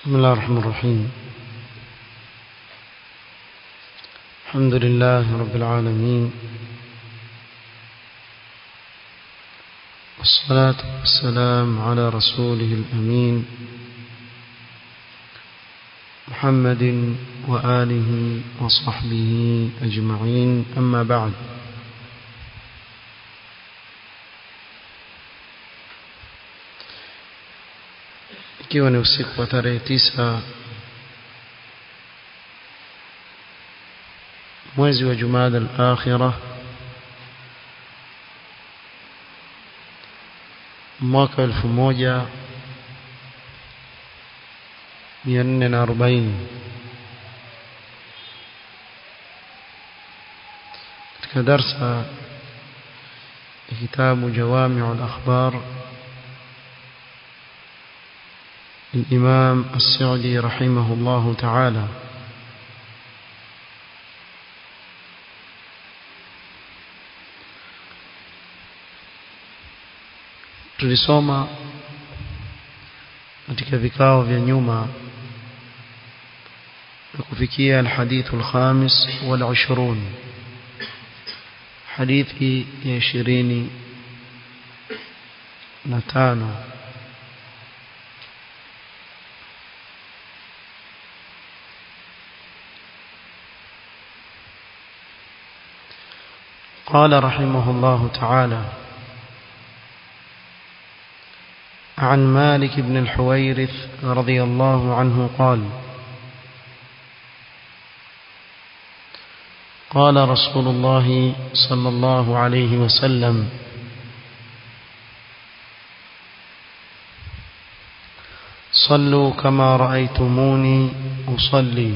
بسم الله الرحمن الرحيم الحمد لله رب العالمين والصلاة والسلام على رسوله الأمين محمد وآله وصحبه أجمعين أما بعد ikiwa ni usiku wa tarehe tisa mwezi wa Jumada al-Akhirah mwaka 1440 katika darsa ya kitabu Jawami'u al-Akhbar الإمام السعدي رحمه الله تعالى tulisoma katika vikao vya nyuma na kufikia alhadithu alkhamis wal 20 hadithi ya 20 na tano قال رحمه الله تعالى عن مالك بن الحويرث رضي الله عنه قال قال رسول الله صلى الله عليه وسلم صلوا كما رأيتموني أصلي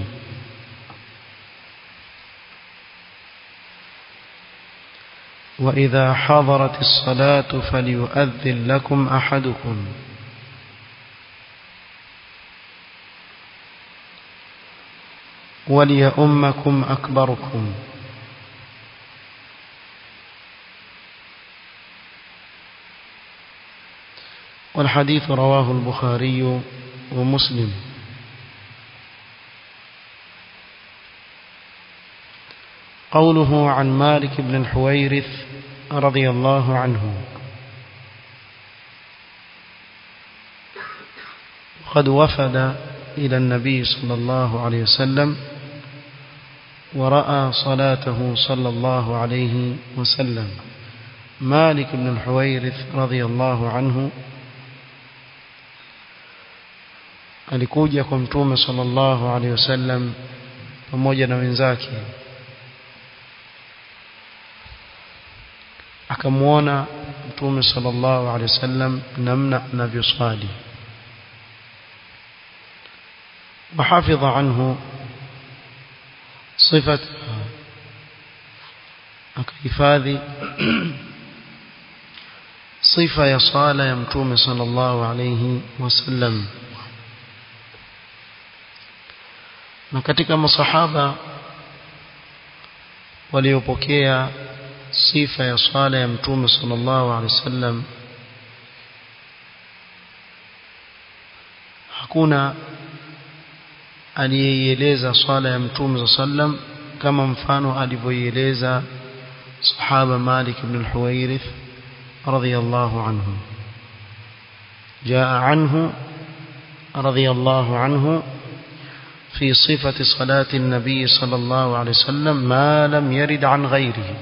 وإذا حضرت الصلاة فليؤذن لكم أحدكم وليؤمكم أكبركم والحديث رواه البخاري ومسلم قوله عن مالك بن الحويرث رضي الله عنه قد وفد إلى النبي صلى الله عليه وسلم ورأى صلاته صلى الله عليه وسلم مالك بن الحويرث رضي الله عنه alikuja kwa mtume sallallahu alaihi wasallam pamoja na wenzake akamwona mtume sallallahu alaihi wasallam namna anavyoswali وحفظ عنه صفة akahifadhi sifa ya sala ya mtume sallallahu alayhi wasallam na katika masahaba waliopokea sifa ya swala ya mtume sallallahu alaihi wasallam hakuna aliyeieleza swala ya mtume sallam kama mfano alivyoieleza sahaba Malik ibn al-Huwairith radiyallahu anhu جاء عنه رضي الله عنه في صفة صلاة النبي صلى الله عليه وسلم ما لم يرد عن غيره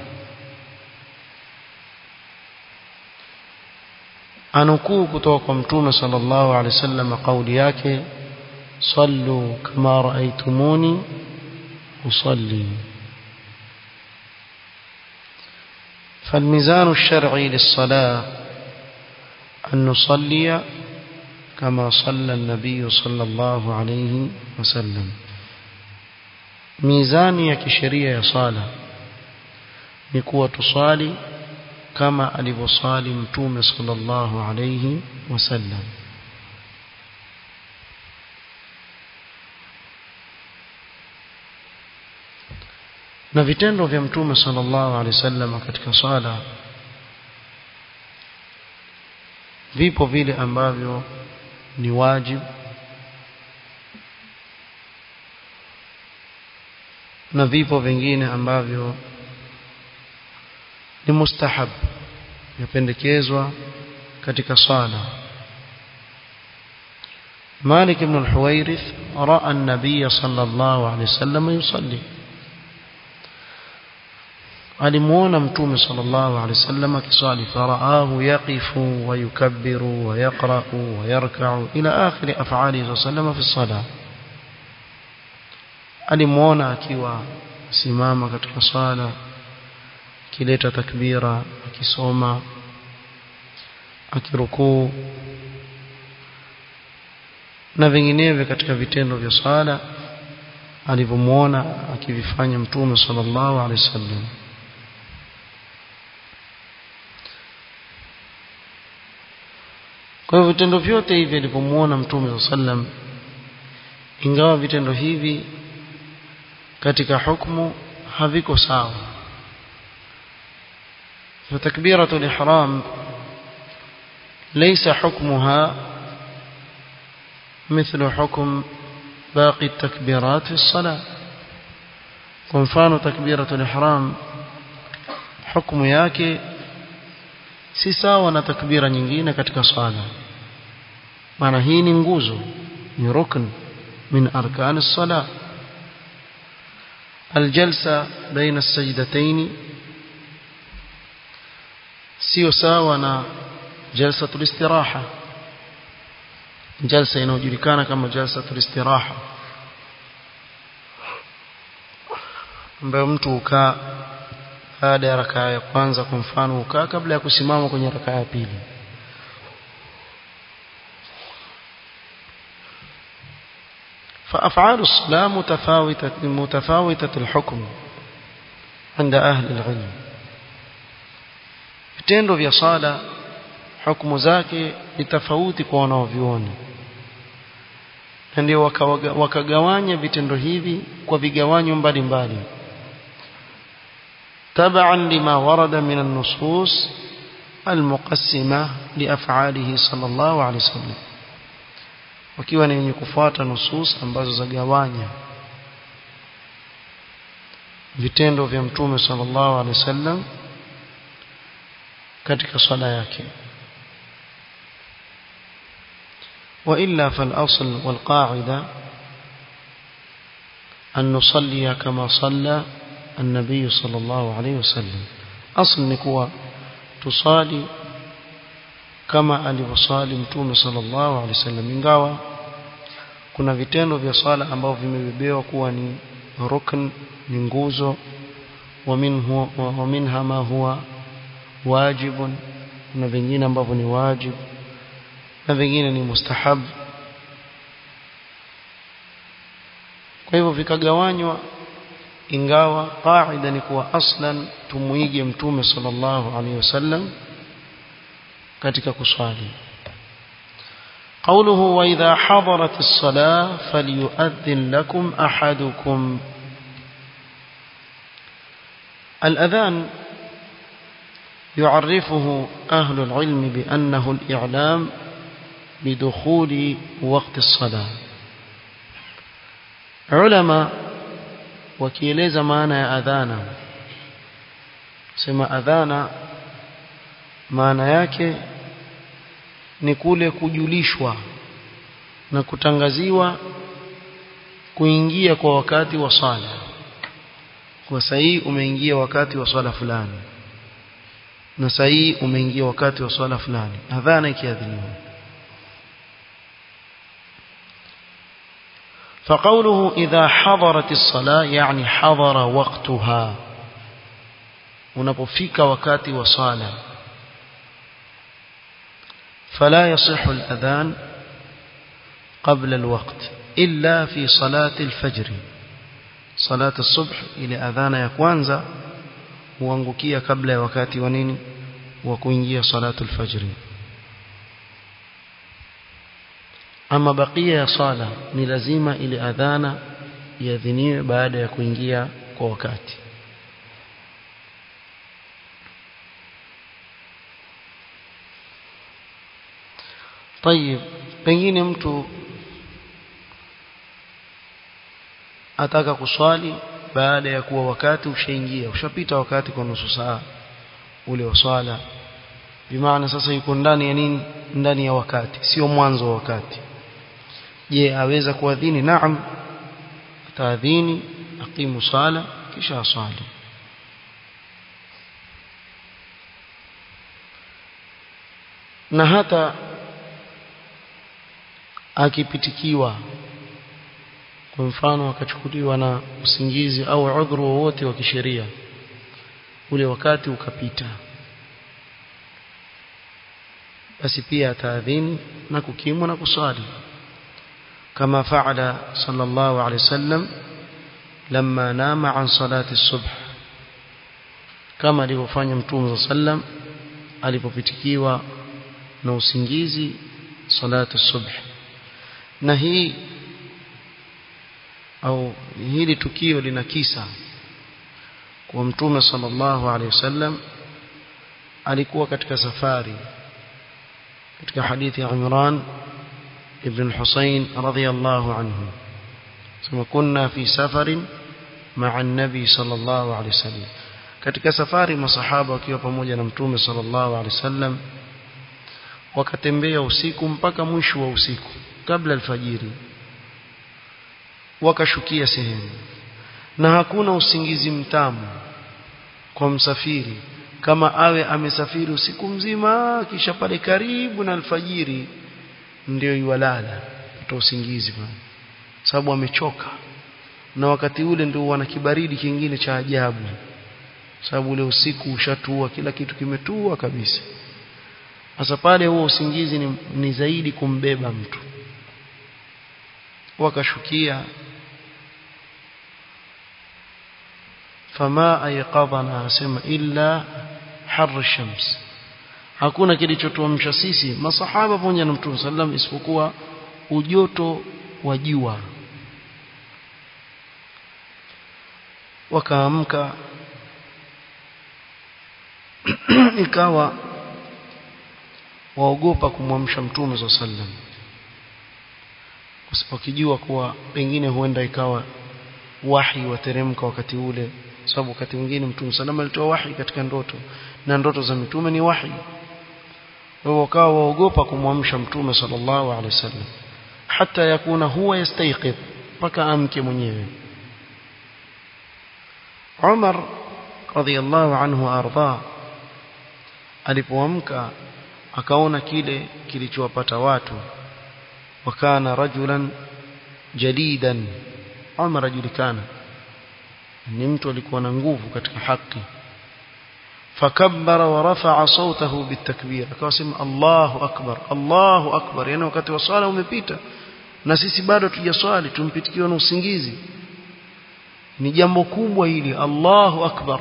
anukuu kutoka kwa mtume sallallahu alaihi wasallam kauli yake sallu kama raaitumuni usalli فالميزان الشرعي للصلاة أن نصلي كما صلى النبي صلى الله عليه وسلم ميزان يكشرية صلاة نكوة تصالي كما alivyosali mtume sallallahu alayhi wasallam na vitendo vya mtume sallallahu alayhi wasallam katika swala vipo vile ambavyo ni wajibu na vipo vingine ambavyo ni mustahab yapendekezwa katika sala مالك بن الحويرث رأى النبي صلى الله عليه وسلم يصلي alimuona mtume sallallahu alaihi wasallam akiswali faraahu yaqifu wa yukabbiru wa yaqra'u wa yarka'u ila akhir af'alihi sallallahu fi salah alimuona akiwa simama katika swala akileta takbira akisoma akirukuu na vinginevyo katika vitendo vya swala alivyomuona akivifanya mtume sallallahu alaihi wasallam kwa hivyo vitendo vyote hivi alivyomuona mtume sallam ingawa vitendo hivi katika hukumu haviko sawa فتكبيرة الإحرام ليس حكمها مثل حكم باقي التكبيرات في الصلاة ومفان تكبيرة الإحرام حكم yake si sawa na takbira nyingine katika swala maana hii ni nguzo ni rukn min arkan as-salah الجلسة بين السجدتين sio sawa na jalsatul istiraha jalsa inayojulikana kama jalsatul istiraha ambayo mtu hukaa baada ya rakaa ya kwanza kwa mfano hukaa kabla ya kusimama kwenye rakaa ya pili فأفعال الصلاة متفاوتة متفاوتة الحكم عند أهل العلم vitendo vya sala hukumu zake ni tofauti kwa wanaoviona na ndio wakagawanya vitendo hivi kwa vigawanyo mbalimbali تبعا لما ورد من النصوص المقسمة لأفعاله صلى الله عليه وسلم wakiwa ni wenye kufuata nusus ambazo zagawanya vitendo vya mtume sallallahu alaihi wasallam katika swala yake وإلا فالأصل والقاعدة أن نصلي كما صلى النبي صلى الله عليه وسلم أصل نكوى تصالي kama alivyosali mtume sallallahu alaihi wasallam ingawa kuna vitendo vya swala ambavyo vimebebewa kuwa ni rukn ni nguzo wa minhu wa minha ma huwa wajibun na vingine ambavyo ni wajib na vingine ni mustahab kwa hivyo vikagawanywa ingawa qaida ni kuwa aslan tumuige mtume sallallahu alaihi wasallam katika kuswali قوله وإذا حضرت الصلاة فليؤذن لكم أحدكم الأذان يعرفه أهل العلم بأنه الإعلام بدخول وقت الصلاة علماء وكيلeza maana ya adhana sema adhana maana yake ni kule kujulishwa na kutangaziwa kuingia kwa wakati wa sala kwa sahihi umeingia wakati wa swala fulani na sahihi umeingia wakati wa swala fulani adhana ikiadhiniwa فقوله إذا حضرت الصلاة يعني حضر وقتها unapofika wakati wa sala فلا يصح الأذان قبل الوقت إلا في صلاة الفجر صلاة الصبح إلى أذان يكوانزا huangukia kabla ya wakati wa nini wa kuingia salatu alfajri ama bakia ya sala ni lazima ile adhana iadhiniwe baada ya kuingia kwa wakati طيب pengine mtu ataka kuswali baada ya kuwa wakati ushaingia ushapita wakati kwa nusu saa ule wa swala bimaana sasa yuko ndani ya nini ndani ya wakati sio mwanzo wa wakati je aweza kuadhini naam ataadhini aqimu sala kisha asali na hata akipitikiwa kwa mfano akachukuliwa na usingizi au udhuru wowote wa kisheria ule wakati ukapita basi pia ataadhini na kukimu na kusali kama faala sallallahu alaihi wasallam لما نام عن صلاة الصبح kama alivyofanya mtume sallam alipopitikiwa na usingizi salatu subh na hii au hili tukio lina kisa kwa mtume sallallahu alaihi wasallam alikuwa katika safari katika hadithi ya Imran ibn Husayn radhiyallahu anhu sema kunna fi safarin ma'a an-nabi sallallahu alaihi wasallam katika safari masahaba wakiwa pamoja na mtume sallallahu alaihi wasallam wakatembea usiku mpaka mwisho wa usiku kabla alfajiri wakashukia sehemu na hakuna usingizi mtamu kwa msafiri kama awe amesafiri usiku mzima kisha pale karibu na alfajiri ndio yuwalala kutoa usingizi bwana sababu amechoka na wakati ule ndio wana kibaridi kingine cha ajabu sababu ule usiku ushatua kila kitu kimetua kabisa sasa pale huo usingizi ni, ni zaidi kumbeba mtu wakashukia fama ayqadhana asema illa har shams hakuna kilichotuamsha sisi masahaba pamoja na mtume sallam isipokuwa ujoto wa jua wakaamka ikawa waogopa kumwamsha mtume za sallam wakijua kuwa pengine huenda ikawa wahi wateremka wakati ule sababu wakati mwingine mtume sallam alitoa wahi katika ndoto na ndoto za mitume ni wahi wao wakawa waogopa kumwamsha mtume sallallahu alaihi wasallam hata yakuna huwa yastayqid mpaka amke mwenyewe Umar radhiallahu anhu arda alipoamka akaona kile kilichowapata watu wakana rajulan jadidan Umar ajulikana ni mtu alikuwa na nguvu katika haki fakabbara wa rafa'a sawtahu bitakbir akawasema Allahu akbar Allahu akbar yani wakati wa swala umepita na sisi bado tujaswali tumpitikiwa na usingizi ni jambo kubwa hili Allahu akbar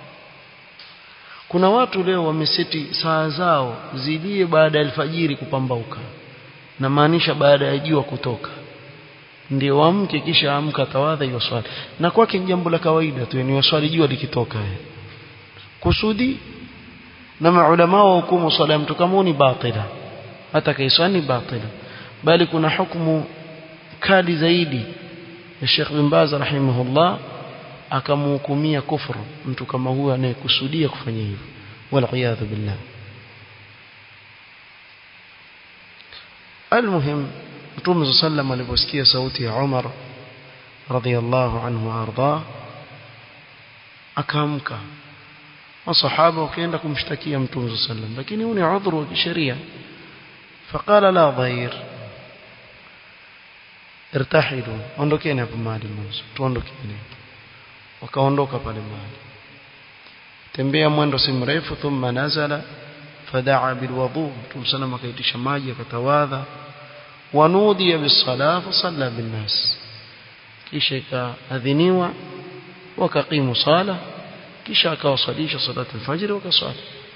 kuna watu leo wameseti saa zao zilie baada ya alfajiri kupambauka na maanisha baada ya jua kutoka ndio wamke kisha amka tawadha hiyo swali na kwake ni jambo la kawaida tu ni swali jua likitoka kusudi na maulama wa hukumu swala mtu kama ni batila hata kaiswani batila bali kuna hukumu kali zaidi ya Sheikh bin Baz rahimahullah akamhukumia kufru mtu kama huyo anayekusudia kufanya hivyo wal iyadhu billah المهم Mtume sallam aliposikia sauti ya Umar radhiyallahu anhu arda akaamka masahaba wakaenda kumshtakia Mtume sallam lakini huu ni udhuru wa kisheria فقال لا ضير irtahilu ondokeni hapo mahali mwanzo tuondokeni wakaondoka pale mahali tembea mwendo si mrefu thumma nazala fadaa bilwudu mtume sallam akaitisha maji akatawadha wanudiya bisala fasalla binnas kisha ikaadhiniwa wakaqimu sala kisha akawasalisha salatu alfajr wakaswali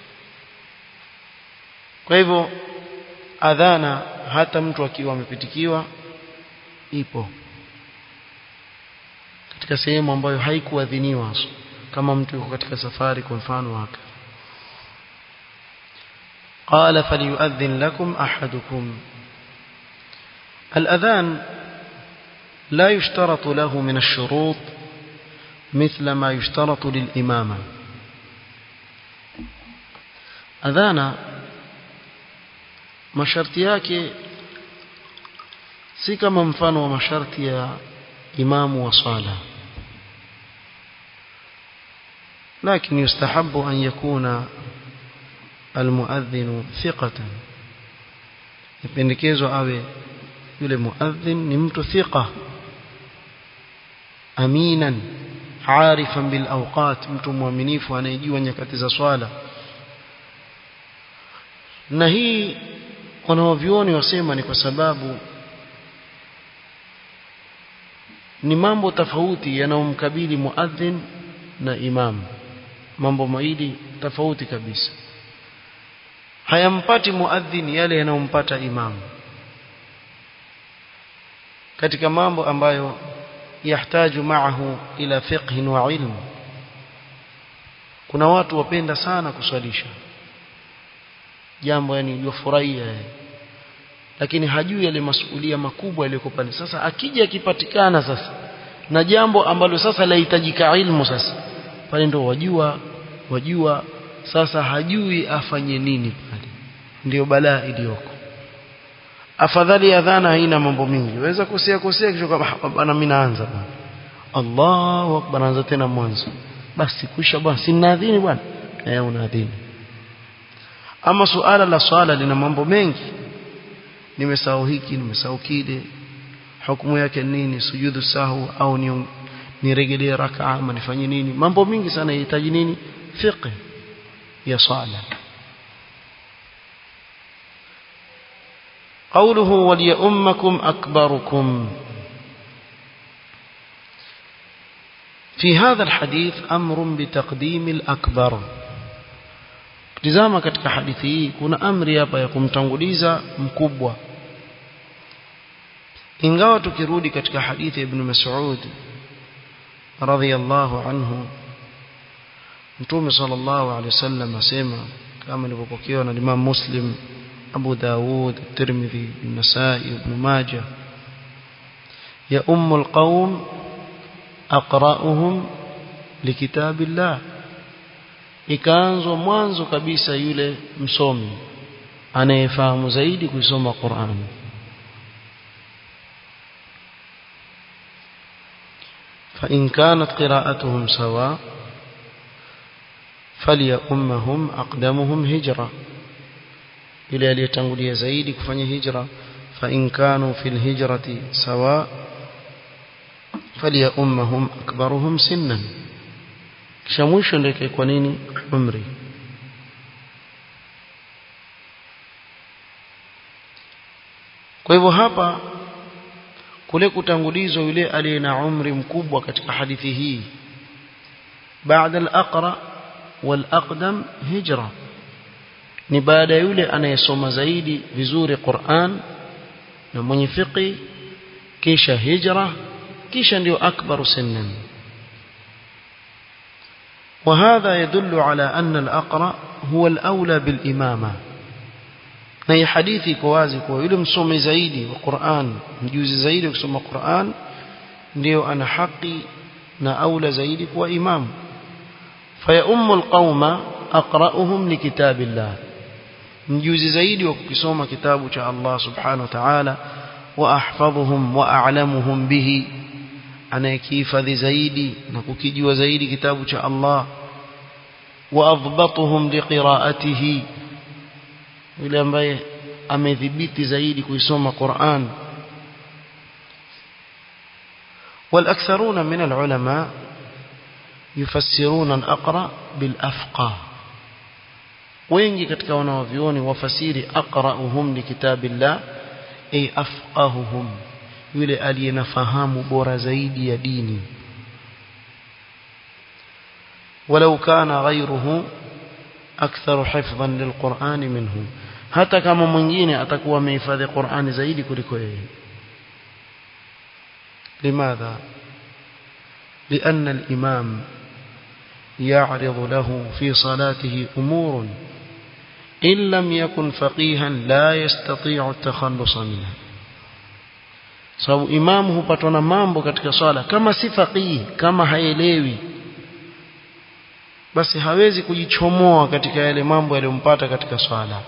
kwa hivyo adhana hata mtu akiwa amepitikiwa ipo katika sehemu ambayo haikuadhiniwa kama mtu yuko katika safari kwa mfano wake قال فليؤذن لكم أحدكم الأذان لا يشترط له من الشروط مثل ما يشترط للإمامة أذانا masharti yake si kama mfano wa masharti ya imamu wa sala لكن يستحب أن يكون المؤذن ثقة يpendekezwa awe yule muadhin ni mtu thiqa aminan arifan bil awqat mtu mwaminifu anayejua nyakati za swala na hii wanaovioni wasema ni kwa sababu ni mambo tofauti yanayomkabili muadhin na imam mambo mawili tofauti kabisa hayampati muadhin yale yanayompata imam katika mambo ambayo yahtaju maahu ila fiqh wa ilm kuna watu wapenda sana kuswalisha jambo yani yofurahia lakini hajui yale masuhulia makubwa yaliyoko pale sasa akija akipatikana sasa na jambo ambalo sasa lahitajika ilmu sasa pale ndo wajua wajua sasa hajui afanye nini pale ndio balaa iliyoko afadhali adhana haina mambo mingi waweza kosea kosea kisha kama bana mimi naanza bwana Allahu akbar anza tena mwanzo basi kisha bwana si nadhini bwana eh unadhini ama suala la swala lina mambo mengi nimesahau hiki nimesahau kile hukumu yake nini sujudu sahu au ni niregelee rakaa ama nifanye nini mambo mingi sana yanahitaji nini fiqh ya swala قوله وليؤمكم أكبركم في هذا الحديث أمر بتقديم الأكبر tizama katika hadithi hii kuna amri hapa ya kumtanguliza mkubwa ingawa tukirudi katika hadithi ibn Mas'ud radhiyallahu anhu Mtume sallallahu alaihi wasallam asema kama ilivyopokewa na Imam Muslim Abu Dawud Tirmidhi An-Nasa'i Ibn Majah ya ummul qaum aqra'uhum likitabillah ikaanzwa mwanzo kabisa yule msomi anayefahamu zaidi kusoma Qur'an فإن كانت قراءتهم سواء فليؤمهم أقدمهم هجرة إلى ليتنقلي زيد كفني هجرة فإن كانوا في الهجرة سواء فليؤمهم أكبرهم سنا kisha mwisho ndio ikaikuwa nini umri kwa hivyo hapa kule kutangulizwa yule aliye na umri mkubwa katika hadithi hii baada al-aqra wal-aqdam hijra ni baada yule anayesoma zaidi vizuri Qur'an na mwenye fiqi kisha hijra kisha ndio akbaru sinnan وهذا يدل على أن الأقرأ هو الأولى بالإمامة na hii hadithi iko wazi kwa yule msomi zaidi wa Qur'an mjuzi zaidi kusoma Qur'an ndio ana haki na aula zaidi kuwa imam faya ummu alqauma aqra'uhum likitabillah mjuzi zaidi wa kukisoma kitabu cha Allah subhanahu wa ta'ala wa ahfadhuhum wa a'lamuhum bihi anayekihifadhi zaidi na kukijua zaidi kitabu cha Allah wa adbatuhum liqira'atihi yule ambaye amedhibiti zaidi kuisoma Qur'an والأكثرون من العلماء يفسرون الأقرأ بالأفقى wengi katika wanaovioni wafasiri aqra'uhum likitabillah ay afqahuhum yule aliyenafahamu bora zaidi ya dini walau kana ghayruhu aktharu hifdhan lilquran minhu hata kama mwingine atakuwa amehifadhi Qur'ani zaidi kuliko yeye limadha لأن الإمام يعرض له في صلاته أمور إن لم يكن فقيها لا يستطيع التخلص منها sababu imamu hupatwa na mambo katika swala kama si faqihi kama haelewi basi hawezi kujichomoa katika yale mambo yaliyompata katika swala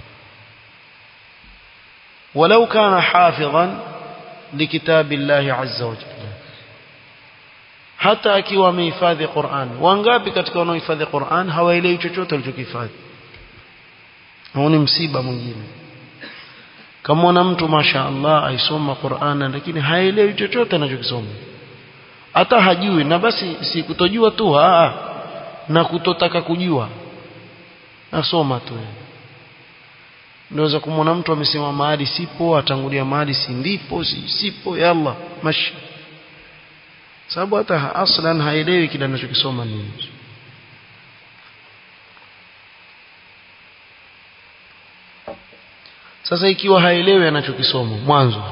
walau kana hafidhan likitabillahi azza wa jalla hata akiwa amehifadhi Qur'an wangapi katika wanaohifadhi Qur'an hawaelewi chochote walichokihifadhi huu ni msiba mwingine kama mtu masha Allah aisoma Qur'an lakini haelewi chochote anachokisoma hata hajui na basi si kutojua tu aa na kutotaka kujua nasoma tu Unaweza kumwona mtu amesema mahali sipo atangulia mahali si ndipo si, sipo yalla mashi sababu hata aslan haelewi kile anachokisoma nini sasa ikiwa haelewi anachokisoma mwanzo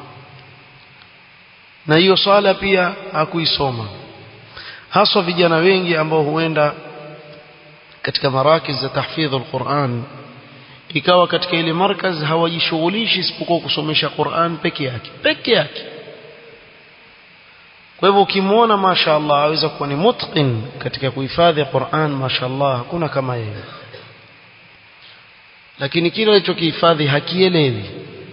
na hiyo swala pia hakuisoma haswa vijana wengi ambao huenda katika marakiz za tahfidh alquran ikawa katika ile markaz hawajishughulishi isipokuwa kusomesha Qur'an peke yake peke yake kwa hivyo ukimwona mashaallah aweza kuwa ni mutqin katika kuhifadhi Qur'an mashaallah hakuna kama yeye lakini kile alichokihifadhi hakielewi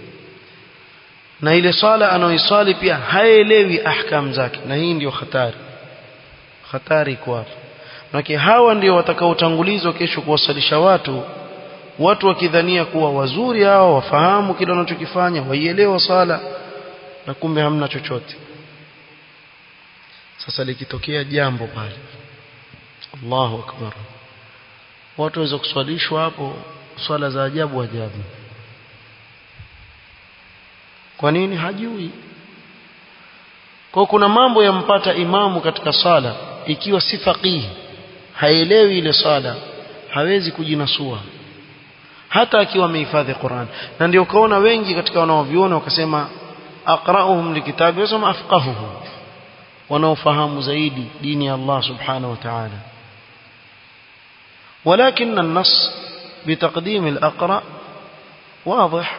na ile sala anaoiswali pia haelewi ahkam zake na hii ndio hatari hatari kwa Maana hawa ndio watakaotangulizwa kesho kuwasalisha watu watu wakidhania kuwa wazuri hao wafahamu kile wanachokifanya waielewa sala na kumbe hamna chochote sasa likitokea jambo pale Allahu akbar watu waweza kuswalishwa hapo swala za ajabu ajabu kwa nini hajui kwa kuna mambo yampata imamu katika sala ikiwa si faqihi haelewi ile sala hawezi kujinasua hata akiwa amehifadhi Qur'an na ndio kaona wengi katika wanaoviona wakasema aqra'uhum likitabi wasema afqahuhum wanaofahamu zaidi dini ya Allah subhanahu wa ta'ala ولكن النص بتقديم الأقرأ واضح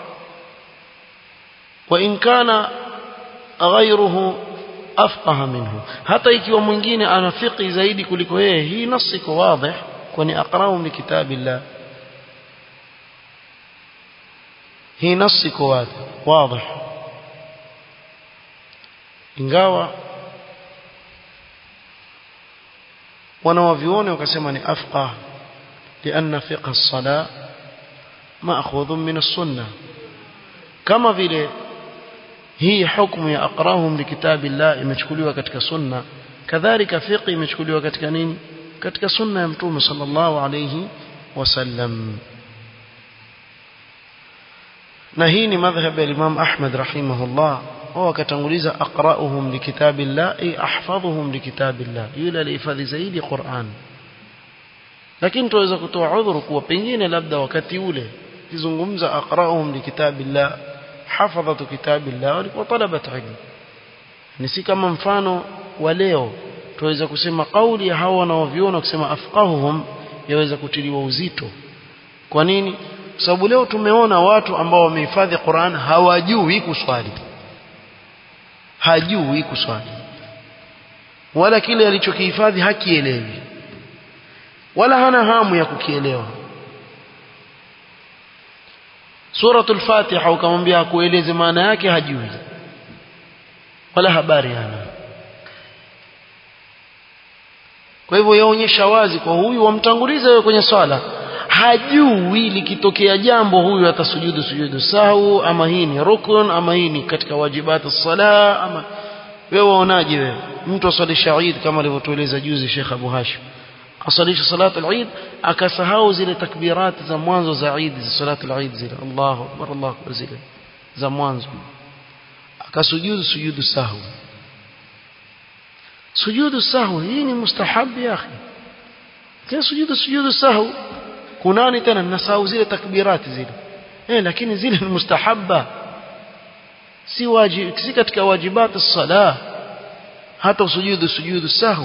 وإن كان غيره أفقه منه حتى ikiwa mwingine ana fiqhi zaidi kuliko yeye hii nasi iko wazi kwani aqra'u li kitabillah hii nasi iko wazi wazi ingawa wanawavioni wakasema ni afqah لأن فقه الصلاة مأخوذ من السنة كما vile hii hukumu ya aqrahum likitabillah imechukuliwa katika sunna kadhalika fiqh imechukuliwa katika nini katika sunna ya mtume sallallahu alayhi wasallam na hii ni madhhab ya Imam Ahmad rahimahullah wao akatanguliza aqra'uhum likitabillah ay ahfadhuhum likitabillah yule alihifadhi zaidi Qur'an lakini tuweza kutoa udhuru kuwa pengine labda wakati ule kizungumza aqra'uhum likitabillah hafadhatu kitabillah walikuwa talabat ilm ni si kama mfano wa leo tuweza kusema kauli ya hawa wanaoviona kusema afqahuhum yaweza kutiliwa uzito kwa nini sababu leo tumeona watu ambao wamehifadhi Qur'an hawajui kuswali hajui kuswali wala kile alichokihifadhi hakielewi wala hana hamu ya kukielewa suratul fatiha ukamwambia akueleze maana yake hajui wala habari hana kwa hivyo yaonyesha wazi kwa huyu wamtanguliza wewe kwenye swala hajui likitokea jambo huyu atasujudu sujudu sahu ama hii ni rukun ama hii ni katika wajibati sala ama wewe waonaje wewe mtu aswalisha Eid kama alivyotueleza juzi Sheikh Abu Hashim asalisha salatu al-Eid akasahau zile takbirat za mwanzo za Eid za salatu al-Eid zile Allahu akbar Allahu akbar zile za mwanzo akasujudu sujudu sahu sujudu sahu hii ni mustahab ya akhi kile sujudu sujudu sahu kunani tena nasahau zile takbirati zile eh lakini zile ni mustahabba si wajib si katika wajibat as-salah hata usujudu sujudu sahu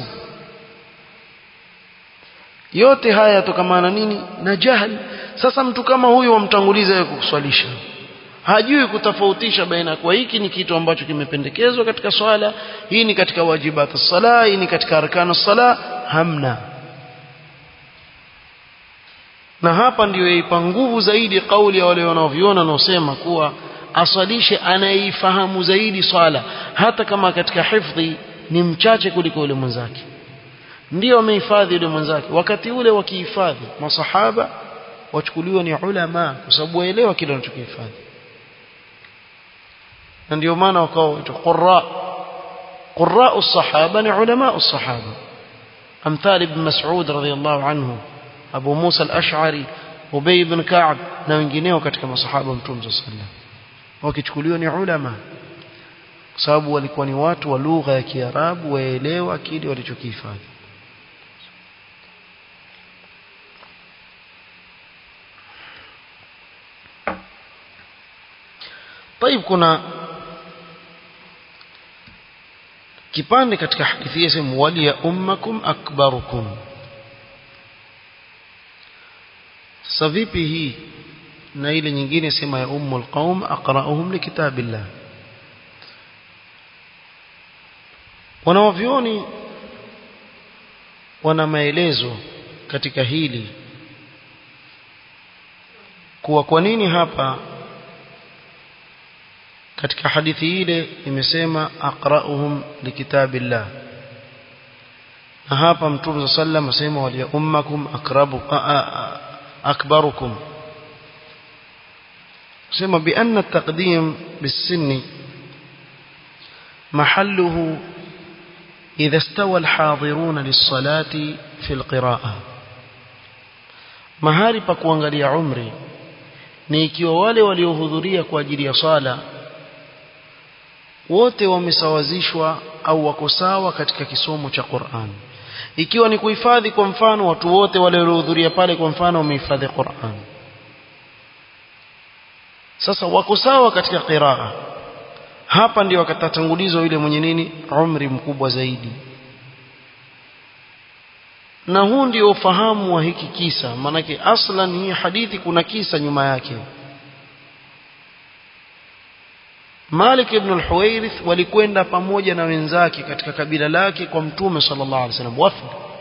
yote haya yatokamana nini na jahil sasa mtu kama huyu wamtanguliza yeye kukuswalisha hajui kutofautisha baina kwa hiki ni kitu ambacho kimependekezwa katika swala hii ni katika wajibat sala hii ni katika arkanu sala hamna na hapa ndiyo yaipa nguvu zaidi kauli ya wale wanaoviona wanaosema kuwa asalishe anayeifahamu zaidi swala hata kama katika hifdhi ni mchache kuliko yule mwenzake ndio amehifadhi yule mwenzake wakati ule wakihifadhi masahaba wachukuliwa ni ulama kwa sababu waelewa kile wanachokihifadhi na ndio maana wakawa qurra qurra as-sahaba ni ulama as-sahaba amthal ibn mas'ud radhiyallahu anhu abu musa al-ash'ari ubay ibn ka'b na wengineo katika masahaba mtume sallallahu alaihi wasallam wakichukuliwa ni ulama kwa sababu walikuwa ni watu wa lugha ya Kiarabu waelewa kile walichokihifadhi طيب kuna kipande katika hadithi hii sema wali ya ummakum akbarukum sasa vipi hii na ile nyingine sema ya ummul qaum aqra'uhum likitabillah wanaovioni wana maelezo katika hili kuwa kwa nini hapa katika hadithi ile imesema aqra'uhum likitabillah na hapa mtume sallam asema waliya ummakum akrabu akbarukum sema بأن التقديم بالسن محله إذا استوى الحاضرون للصلاة في القراءة mahali pa kuangalia umri ni ikiwa wale waliohudhuria kwa ajili ya sala wote wamesawazishwa au wako sawa katika kisomo cha Qur'an ikiwa ni kuhifadhi kwa mfano watu wote wale waliohudhuria pale kwa mfano wamehifadhi Qur'an sasa wako sawa katika qiraa hapa ndio akatatangulizwa yule mwenye nini umri mkubwa zaidi na huu ndio ufahamu wa hiki kisa maanake aslan hii hadithi kuna kisa nyuma yake Malik ibn al-Huwairith walikwenda pamoja na wenzake katika kabila lake kwa Mtume sallallahu alaihi wasallam wafd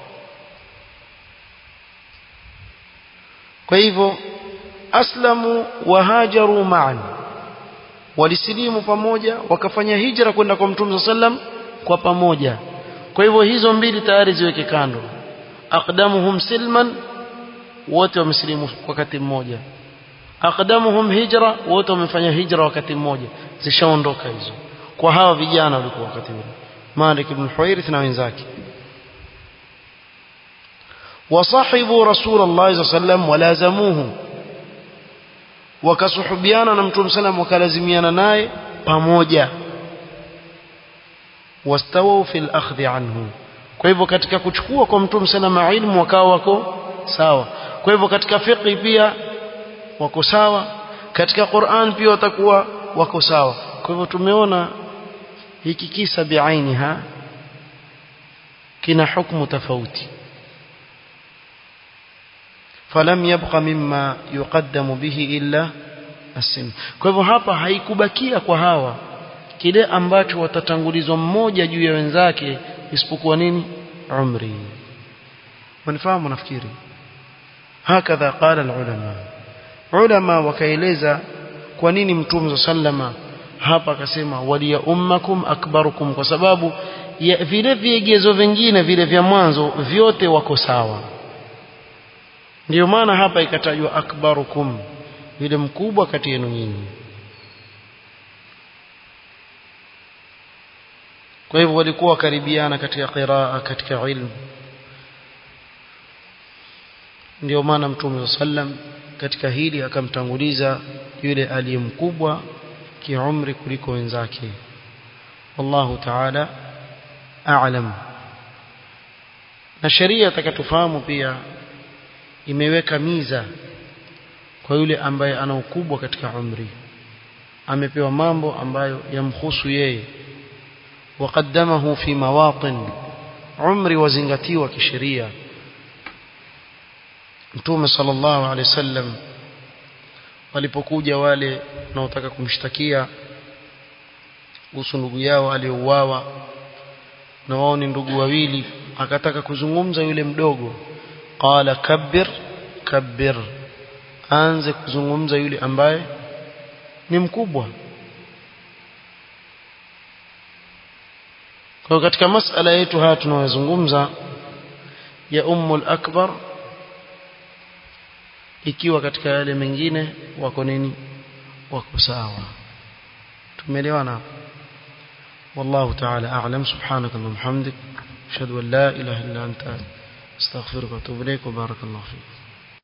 kwa hivyo aslamu wa hajaru ma'an walisilimu pamoja wakafanya hijra kwenda kwa Mtume sallam kwa pamoja kwa hivyo hizo mbili tayari ziweke kando aqdamuhum silman wote wamesilimu wakati mmoja aqdamuhum hijra wote wamefanya hijra wakati mmoja zishaondoka hizo kwa hawa vijana walikuwa wakati ule Malik ibn Huwairith na wenzake wasahibu Rasulullah sallallahu alaihi wasallam walazamuhu wakasuhubiana na Mtume sallam wakalazimiana naye pamoja wastawu fil akhdhi anhu kwa hivyo katika kuchukua kwa Mtume sallam ilmu wakawa wako sawa kwa hivyo katika fiqh pia wako sawa katika Qur'an pia watakuwa wako sawa kwa hivyo tumeona hiki kisa biainiha kina hukumu tofauti falam yabqa mimma yuqaddamu bihi illa asim kwa hivyo hapa haikubakia kwa hawa kile ambacho watatangulizwa mmoja juu ya wenzake isipokuwa nini umri wanifahamu nafikiri hakadha qala alulama ulama wakaeleza kwa nini mtume sallama hapa akasema waliya ummakum akbarukum kwa sababu ya vile viegezo vingine vile vya mwanzo vyote wako sawa ndio maana hapa ikatajwa akbarukum yule mkubwa kati yenu nyinyi kwa hivyo walikuwa wakaribiana katika qiraa katika ilmu ndio maana mtume sallam katika hili akamtanguliza yule aliyemkubwa kiumri kuliko wenzake wallahu ta'ala a'lam na sheria takatufahamu pia imeweka miza kwa yule ambaye ana ukubwa katika umri amepewa mambo ambayo yamhusu yeye waqaddamahu fi mawatin umri wazingatiwa kisheria mtume sallallahu alaihi wasallam walipokuja wale wanaotaka kumshtakia kuhusu ndugu yao aliyouawa na wao ni ndugu wawili akataka kuzungumza yule mdogo qala kabbir kabbir aanze kuzungumza yule ambaye ni mkubwa kwa katika masala yetu haya tunayozungumza ya ummul akbar ikiwa katika yale mengine wako nini wako sawa tumeelewana والله تعالى أعلم سبحانك اللهم وبحمدك أشهد أن لا إله إلا أنت استغفرك واتوب إليك وبارك الله فيك